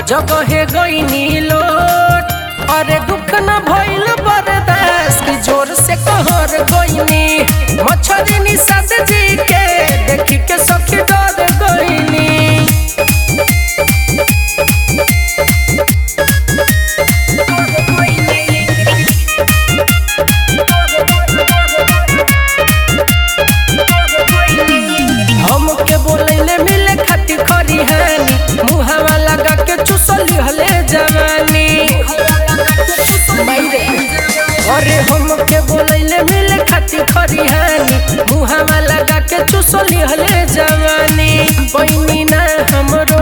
जगहे गईनी लोट अरे दुख न भइल बर्दाश्त की जोर से कहर गईनी मछरी निषाद जी के देखी के सखी डर गईनी हमके बोलैले मिले खाती खरी हानी मुहावा लगा के चुसली हले जवानी मायरे अरे हमके बोलैले मिले खाती खरी हानी मुहावा लगा के चुसली हले जवानी बहिनी ना हमरो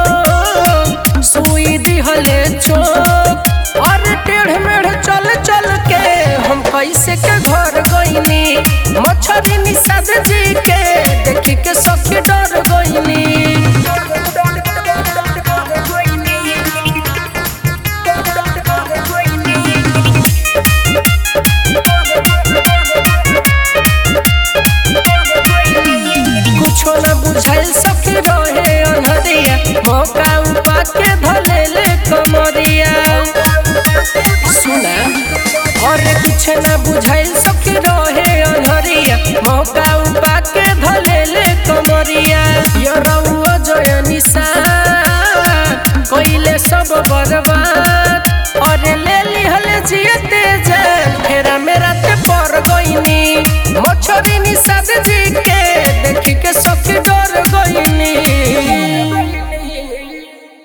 सुई दिहले चोक अरे टेढ़ मेढ़ चल चल के हम कैसे के घर गईनी मछरी निषाद जी के देखी के सखी डर गईनी कुछो न बुझाइल सखी रहे अनहरिया मौका उपा के धलेले कमरिया सुना अरे कुछ न बुझाइल सखी रहे अनहरिया मौका उपा के धलेले कमरिया यरौआ जय निशा कइले सब बर्बाद अरे ले लिहल जियते जान फेरा मेरा ते पर गईनी मछरी निषाद जी के देखी के सखी